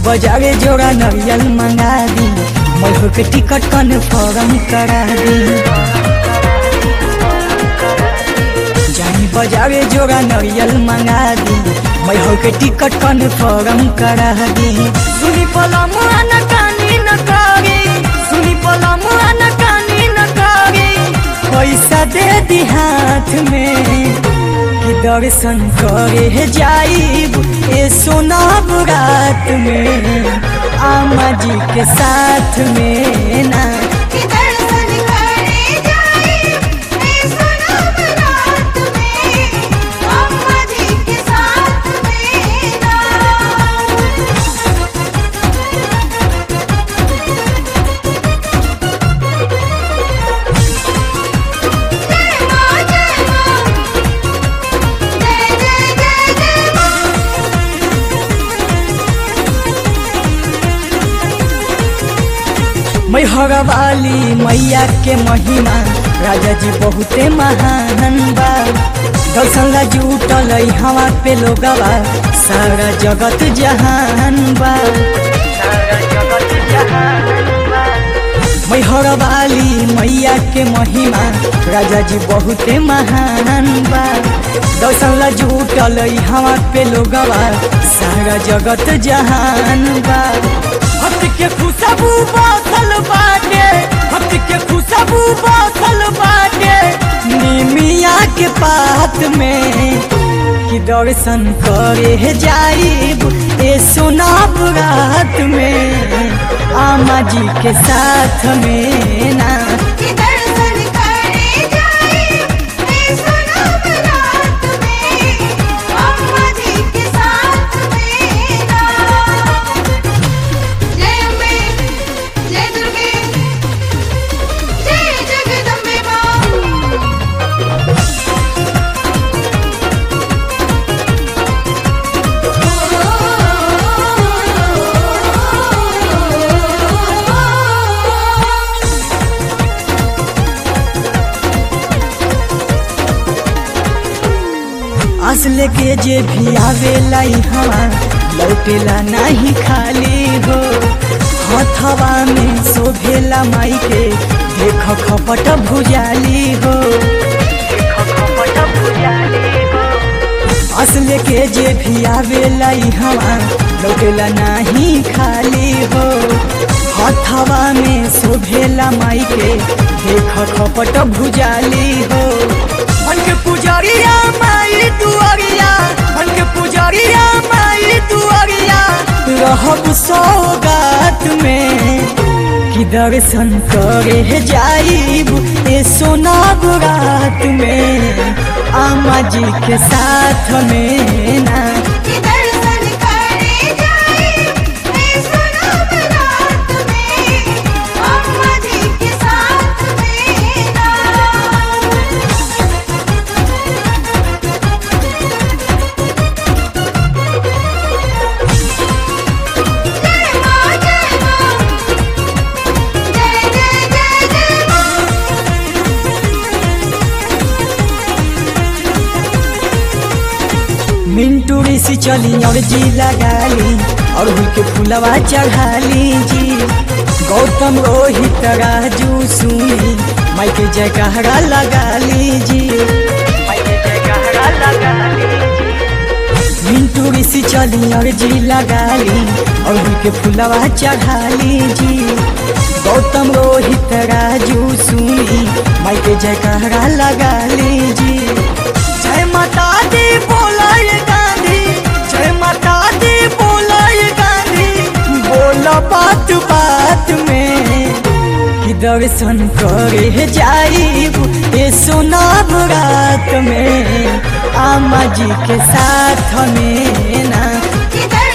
बाजारे जोड़ा नरियल मंगा दी मैहर के टिकट कन्फर्म करा दी जानी बाजारे जोड़ा नरियल मंगा दी मैहर के टिकट कन्फर्म करा दी सुनी पलम न कानी न करी सुनी पलम न कानी न करी पैसा दे दी हाथ में कि दर्शन करे जाइब ए सोना रात में आमा जी के साथ में ना कि दर्शन करे जाए ए सोनम रात में अम्मा जी के साथ में ना जय मां जय मां जय जय जय जय मां मैहर वाली मैया के महिमा राजा जी बहुते महान बा दर्शन ला जुटल हवा पे लोगवा सारा जगत जहान बा सारा जगत जहान बा मैहर वाली मैया के महिमा राजा जी बहुते महान बा दर्शन ला जुटल हवा पे लोगवा सारा जगत जहान बा भक्त के खुशबू बसल बाटे भक्त के खुशबू बसल बाटे निमिया के पात में कि दर्शन करे जाइब ए सोनाब रात में आमा जी के साथ में ना कि दर्शन करे जाए ए सोनम रात में अम्मा जी के साथ में ना जय अम्बे जय दुर्गे जय जगदम्बे मां असले के जे भी आवेला हवा लौटेला नहीं खाली हो हथवा में शोभेला माई के देख खपट भुजाली हो असले के जे भी आवेला हवा लौटेला नहीं खाली हो हथवा में शोभेला माई के देख खपट भुजाली हो मन के पुजरिया माई दुआरिया मन के पुजरिया माई दुआरिया रहब सौगात में कि दर्शन करे जाइब ए सोना रात में आमा जी के साथ में ना कि दर्शन करे जाए ए सोनम रात में अम्मा जी के साथ में ना जय मां जय मां जय जय जय जय मां मिंटू ऋषि चली और जी लगाली और हुई के फुलवा चढ़ाली जी गौतम रोहित राजू सुनी माई के जयकारा लगाली जी माई के जयकारा लगाली मिंटू ऋषि चली और जी लगाली और हुई के फुलवा चढ़ाली जी गौतम रोहित राजू सुनी माई के जयकारा लगाली जी जय माता दी बोलाय गांधी जय माता दी बोलाय गांधी बोला बात बात में कि दर्शन करे जाइब ए सोना रात में आमा जी के साथ में ना कि दर्शन